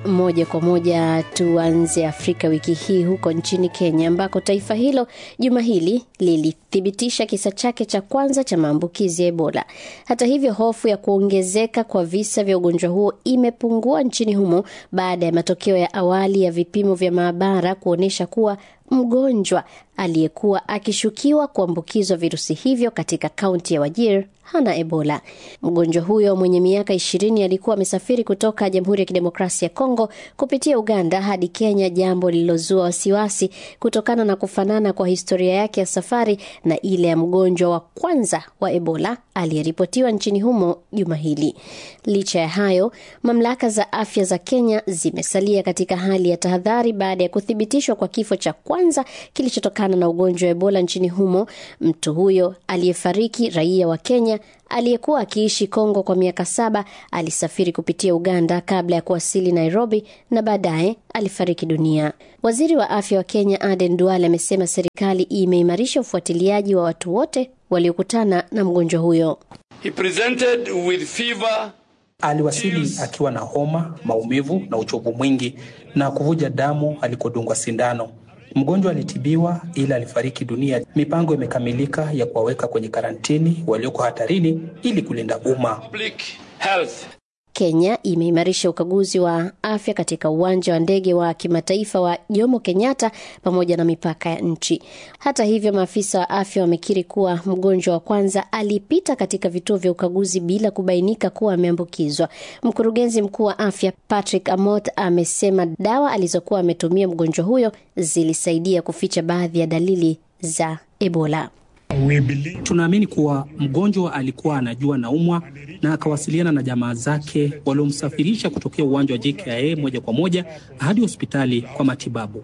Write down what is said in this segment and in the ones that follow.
moja kwa moja tuanze Afrika wiki hii huko nchini Kenya, ambako taifa hilo juma hili lilithibitisha kisa chake cha kwanza cha maambukizi ya Ebola. Hata hivyo, hofu ya kuongezeka kwa visa vya ugonjwa huo imepungua nchini humo baada ya matokeo ya awali ya vipimo vya maabara kuonyesha kuwa mgonjwa aliyekuwa akishukiwa kuambukizwa virusi hivyo katika kaunti ya Wajir hana Ebola. Mgonjwa huyo mwenye miaka ishirini alikuwa amesafiri kutoka Jamhuri ya Kidemokrasia ya Kongo kupitia Uganda hadi Kenya, jambo lililozua wasiwasi kutokana na kufanana kwa historia yake ya safari na ile ya mgonjwa wa kwanza wa Ebola aliyeripotiwa nchini humo juma hili. Licha ya hayo, mamlaka za afya za Kenya zimesalia katika hali ya tahadhari baada ya kuthibitishwa kwa kifo cha kwanza kilichotokana na ugonjwa wa Ebola nchini humo. Mtu huyo aliyefariki, raia wa Kenya aliyekuwa akiishi Kongo kwa miaka saba, alisafiri kupitia Uganda kabla ya kuwasili Nairobi na baadaye alifariki dunia. Waziri wa afya wa Kenya Aden Duale amesema serikali imeimarisha ufuatiliaji wa watu wote waliokutana na mgonjwa huyo. He presented with fever, Aliwasili akiwa na homa, maumivu na uchovu mwingi na kuvuja damu alikodungwa sindano. Mgonjwa alitibiwa ila alifariki dunia. Mipango imekamilika ya kuwaweka kwenye karantini walioko hatarini ili kulinda umma. public health. Kenya imeimarisha ukaguzi wa afya katika uwanja wa ndege wa kimataifa wa Jomo Kenyatta pamoja na mipaka ya nchi. Hata hivyo, maafisa wa afya wamekiri kuwa mgonjwa wa kwanza alipita katika vituo vya ukaguzi bila kubainika kuwa ameambukizwa. Mkurugenzi mkuu wa afya Patrick Amot amesema dawa alizokuwa ametumia mgonjwa huyo zilisaidia kuficha baadhi ya dalili za Ebola. Tunaamini kuwa mgonjwa alikuwa anajua naumwa na akawasiliana na jamaa zake waliomsafirisha kutokea uwanja wa JKIA moja kwa moja hadi hospitali kwa matibabu.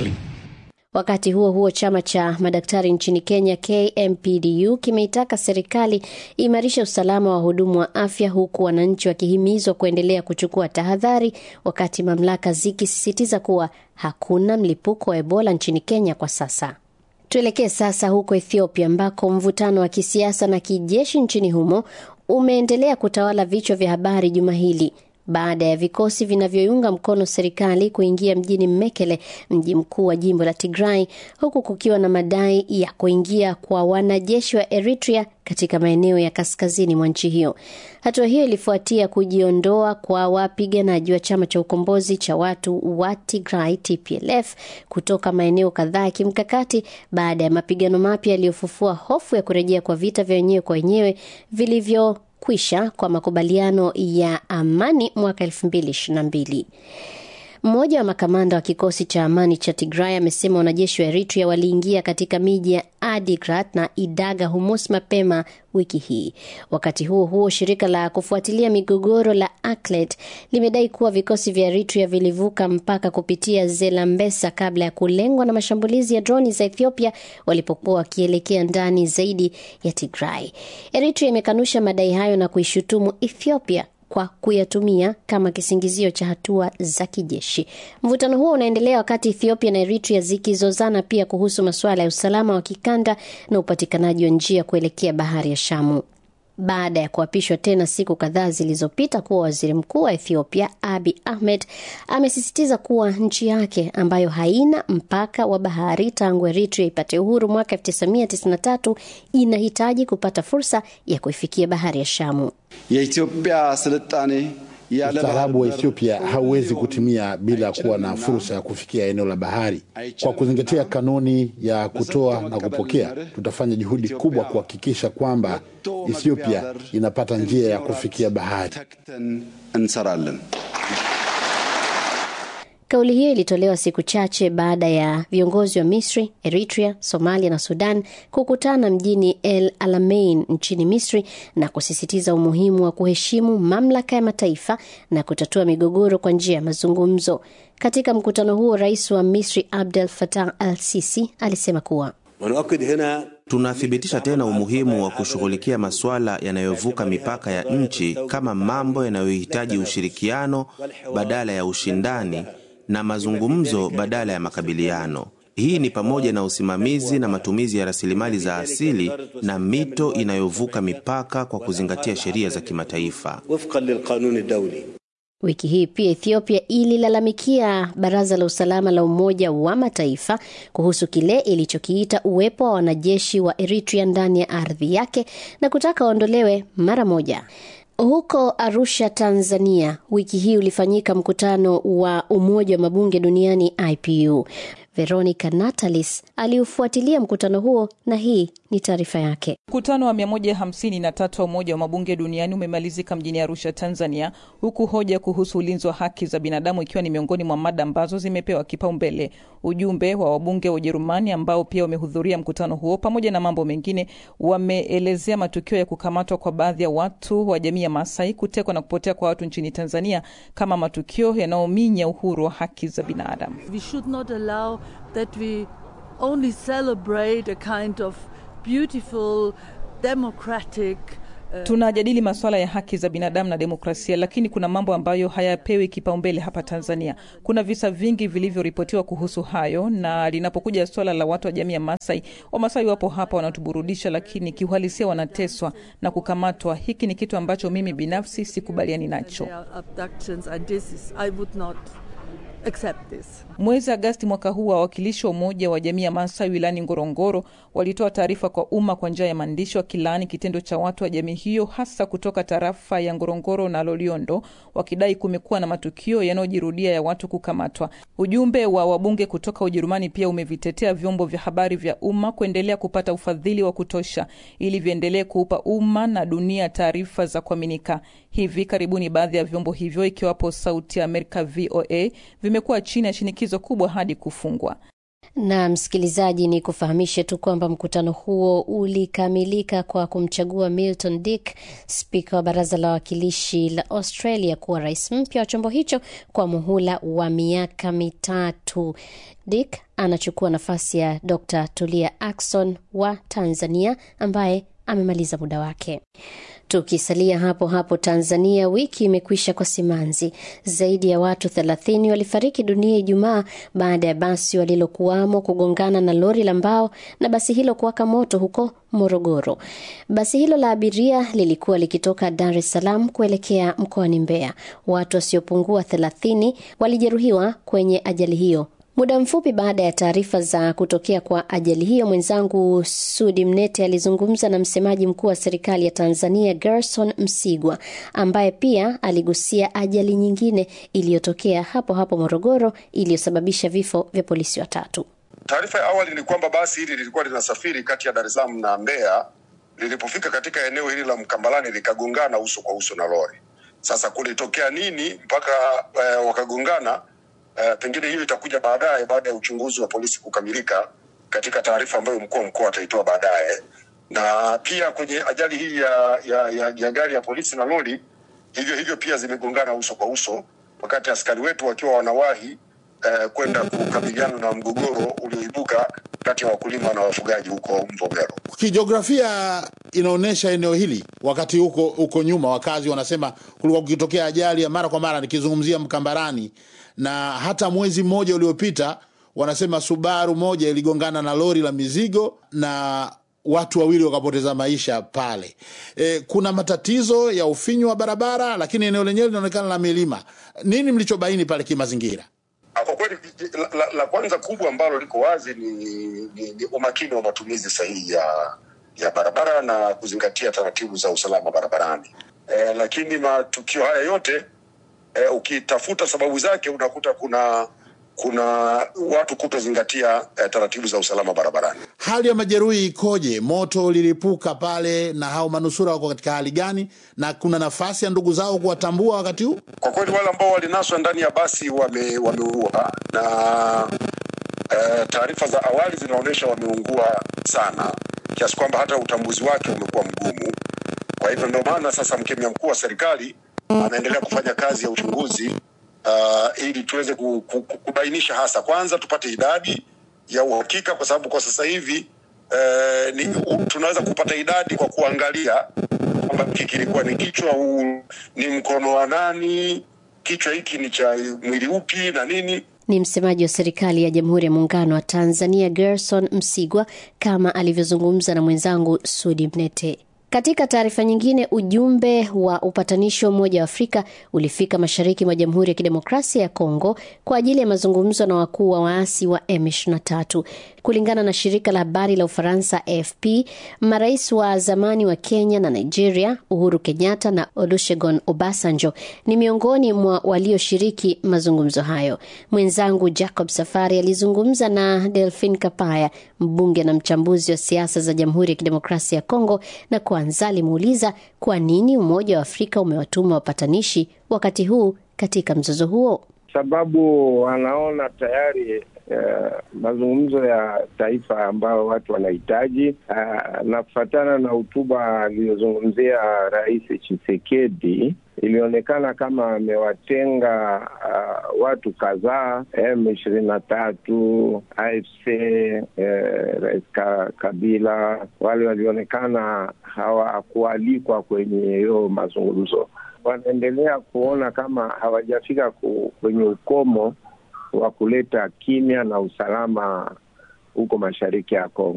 Wakati huo huo, chama cha madaktari nchini Kenya KMPDU kimeitaka serikali imarishe usalama wa wahudumu wa afya, huku wananchi wakihimizwa kuendelea kuchukua tahadhari, wakati mamlaka zikisisitiza kuwa hakuna mlipuko wa Ebola nchini Kenya kwa sasa. Tuelekee sasa huko Ethiopia ambako mvutano wa kisiasa na kijeshi nchini humo umeendelea kutawala vichwa vya habari juma hili baada ya vikosi vinavyoiunga mkono serikali kuingia mjini Mekele, mji mkuu wa jimbo la Tigray, huku kukiwa na madai ya kuingia kwa wanajeshi wa Eritrea katika maeneo ya kaskazini mwa nchi hiyo. Hatua hiyo ilifuatia kujiondoa kwa wapiganaji wa chama cha ukombozi cha watu wa Tigray TPLF kutoka maeneo kadhaa ya kimkakati baada ya mapigano mapya yaliyofufua hofu ya kurejea kwa vita vya wenyewe kwa wenyewe vilivyo kwisha kwa makubaliano ya amani mwaka 2022. Mmoja wa makamanda wa kikosi cha amani cha Tigray amesema wanajeshi wa Eritrea waliingia katika miji ya Adigrat na Idaga Humus mapema wiki hii. Wakati huo huo, shirika la kufuatilia migogoro la Aklet limedai kuwa vikosi vya Eritrea vilivuka mpaka kupitia Zelambesa kabla ya kulengwa na mashambulizi ya droni za Ethiopia walipokuwa wakielekea ndani zaidi ya Tigray. Eritrea imekanusha madai hayo na kuishutumu Ethiopia kwa kuyatumia kama kisingizio cha hatua za kijeshi. Mvutano huo unaendelea wakati Ethiopia na Eritrea zikizozana pia kuhusu masuala ya usalama wa kikanda na upatikanaji wa njia kuelekea bahari ya Shamu. Baada ya kuapishwa tena siku kadhaa zilizopita kuwa waziri mkuu wa Ethiopia, Abi Ahmed amesisitiza kuwa nchi yake ambayo haina mpaka wa bahari tangu Eritrea ipate uhuru mwaka 1993 inahitaji kupata fursa ya kuifikia bahari ya Shamu. የኢትዮጵያ ስልጣኔ Ustaarabu wa Ethiopia hauwezi kutimia bila kuwa na fursa ya kufikia eneo la bahari. Kwa kuzingatia kanuni ya kutoa na kupokea, tutafanya juhudi kubwa kuhakikisha kwamba Ethiopia inapata njia ya kufikia bahari. ተክተን እንሰራለን። Kauli hiyo ilitolewa siku chache baada ya viongozi wa Misri, Eritrea, Somalia na Sudan kukutana mjini El Alamein nchini Misri na kusisitiza umuhimu wa kuheshimu mamlaka ya mataifa na kutatua migogoro kwa njia ya mazungumzo. Katika mkutano huo, rais wa Misri Abdel Fattah al-Sisi alisema kuwa Tunathibitisha tena umuhimu wa kushughulikia masuala yanayovuka mipaka ya nchi kama mambo yanayohitaji ushirikiano badala ya ushindani na mazungumzo badala ya makabiliano. Hii ni pamoja na usimamizi na matumizi ya rasilimali za asili na mito inayovuka mipaka kwa kuzingatia sheria za kimataifa. Wiki hii pia Ethiopia ililalamikia Baraza la Usalama la Umoja wa Mataifa kuhusu kile ilichokiita uwepo wa wanajeshi wa Eritrea ndani ya ardhi yake na kutaka waondolewe mara moja. Huko Arusha, Tanzania, wiki hii ulifanyika mkutano wa Umoja wa Mabunge Duniani, IPU. Veronica Natalis aliufuatilia mkutano huo na hii ni taarifa yake. Mkutano wa 153 wa Umoja wa Mabunge Duniani umemalizika mjini Arusha, Tanzania, huku hoja kuhusu ulinzi wa haki za binadamu ikiwa ni miongoni mwa mada ambazo zimepewa kipaumbele. Ujumbe wa wabunge wa Ujerumani ambao pia wamehudhuria mkutano huo, pamoja na mambo mengine, wameelezea matukio ya kukamatwa kwa baadhi ya watu wa jamii ya Masai, kutekwa na kupotea kwa watu nchini Tanzania kama matukio yanayominya uhuru wa haki za binadamu. We should not allow that we only celebrate a kind of beautiful democratic Tunajadili masuala ya haki za binadamu na demokrasia, lakini kuna mambo ambayo hayapewi kipaumbele hapa Tanzania. Kuna visa vingi vilivyoripotiwa kuhusu hayo, na linapokuja swala la watu wa jamii ya Masai, Wamasai wapo hapa wanatuburudisha, lakini kiuhalisia wanateswa na kukamatwa. Hiki ni kitu ambacho mimi binafsi sikubaliani nacho. accept this. Mwezi Agasti mwaka huu wawakilishi wa Umoja wa Jamii ya Maasai wilayani Ngorongoro walitoa taarifa kwa umma kwa njia ya maandishi wakilaani kitendo cha watu wa jamii hiyo hasa kutoka tarafa ya Ngorongoro na Loliondo, wakidai kumekuwa na matukio yanayojirudia ya watu kukamatwa. Ujumbe wa wabunge kutoka Ujerumani pia umevitetea vyombo vya habari vya umma kuendelea kupata ufadhili wa kutosha ili viendelee kuupa umma na dunia taarifa za kuaminika. Hivi karibuni baadhi ya vyombo hivyo ikiwapo Sauti ya Amerika VOA vimekuwa chini ya shinikizo kubwa hadi kufungwa. Na msikilizaji, ni kufahamishe tu kwamba mkutano huo ulikamilika kwa kumchagua Milton Dick, spika wa baraza la wawakilishi la Australia, kuwa rais mpya wa chombo hicho kwa muhula wa miaka mitatu. Dick anachukua nafasi ya Dr Tulia Ackson wa Tanzania ambaye amemaliza muda wake. Tukisalia hapo hapo Tanzania, wiki imekwisha kwa simanzi. Zaidi ya watu thelathini walifariki dunia Ijumaa baada ya basi walilokuwamo kugongana na lori la mbao na basi hilo kuwaka moto huko Morogoro. Basi hilo la abiria lilikuwa likitoka Dar es Salaam kuelekea mkoani Mbeya. Watu wasiopungua thelathini walijeruhiwa kwenye ajali hiyo. Muda mfupi baada ya taarifa za kutokea kwa ajali hiyo, mwenzangu Sudi Mnete alizungumza na msemaji mkuu wa serikali ya Tanzania Gerson Msigwa, ambaye pia aligusia ajali nyingine iliyotokea hapo hapo Morogoro iliyosababisha vifo vya polisi watatu. Taarifa ya awali ni kwamba basi hili lilikuwa linasafiri kati ya Dar es Salaam na Mbeya. Lilipofika katika eneo hili la Mkambalani likagongana uso kwa uso na lori. Sasa kulitokea nini mpaka uh, wakagongana? Uh, pengine hiyo itakuja baadaye baada ya uchunguzi wa polisi kukamilika katika taarifa ambayo mkuu wa mkoa ataitoa baadaye. Na pia kwenye ajali hii ya, ya, ya, ya gari ya polisi na lori hivyo hivyo pia zimegongana uso kwa uso, wakati askari wetu wakiwa wanawahi uh, kwenda kukabiliana na mgogoro ulioibuka kati ya wakulima na wafugaji huko Mvomero. Kijiografia inaonyesha eneo hili, wakati huko huko nyuma wakazi wanasema kulikuwa kukitokea ajali ya mara kwa mara, nikizungumzia Mkambarani na hata mwezi mmoja uliopita wanasema Subaru moja iligongana na lori la mizigo na watu wawili wakapoteza maisha pale. E, kuna matatizo ya ufinyu wa barabara, lakini eneo lenyewe linaonekana la milima. Nini mlichobaini pale kimazingira? Kwa kweli la, la, la kwanza kubwa ambalo liko wazi ni, ni, ni umakini wa matumizi sahihi ya, ya barabara na kuzingatia taratibu za usalama barabarani. E, lakini matukio haya yote e, ukitafuta sababu zake unakuta kuna kuna watu kutozingatia e, taratibu za usalama barabarani. Hali ya majeruhi ikoje? Moto ulilipuka pale, na hao manusura wako katika hali gani, na kuna nafasi ya ndugu zao kuwatambua wakati huu? Kwa kweli wale ambao walinaswa ndani ya basi wame, wameugua na e, taarifa za awali zinaonyesha wameungua sana kiasi kwamba hata utambuzi wake umekuwa mgumu. Kwa hivyo ndio maana sasa mkemia mkuu wa serikali anaendelea kufanya kazi ya uchunguzi uh, ili tuweze ku, ku, kubainisha hasa, kwanza tupate idadi ya uhakika, kwa sababu kwa sasa hivi uh, ni, u, tunaweza kupata idadi kwa kuangalia kwamba hiki kilikuwa ni kichwa, huu ni mkono wa nani, kichwa hiki ni cha mwili upi na nini. Ni msemaji wa serikali ya Jamhuri ya Muungano wa Tanzania Gerson Msigwa, kama alivyozungumza na mwenzangu Sudi Mnete. Katika taarifa nyingine, ujumbe wa upatanishi wa Umoja wa Afrika ulifika mashariki mwa Jamhuri ya Kidemokrasia ya Kongo kwa ajili ya mazungumzo na wakuu wa waasi wa M23. Kulingana na shirika la habari la Ufaransa AFP, marais wa zamani wa Kenya na Nigeria, Uhuru Kenyatta na Olusegun Obasanjo, ni miongoni mwa walioshiriki mazungumzo hayo. Mwenzangu Jacob Safari alizungumza na Delphin Kapaya, mbunge na mchambuzi wa siasa za Jamhuri ya Kidemokrasia ya Kongo, na kwanza alimuuliza kwa nini Umoja wa Afrika umewatuma wapatanishi wakati huu katika mzozo huo. Sababu wanaona tayari Uh, mazungumzo ya taifa ambayo watu wanahitaji uh, na kufatana na hotuba aliyozungumzia Rais Tshisekedi ilionekana kama amewatenga uh, watu kadhaa M ishirini na tatu AFC uh, Rais Kabila, wale walionekana hawakualikwa kwenye hiyo mazungumzo. Wanaendelea kuona kama hawajafika kwenye ukomo wa kuleta kimya na usalama huko mashariki ya Kongo.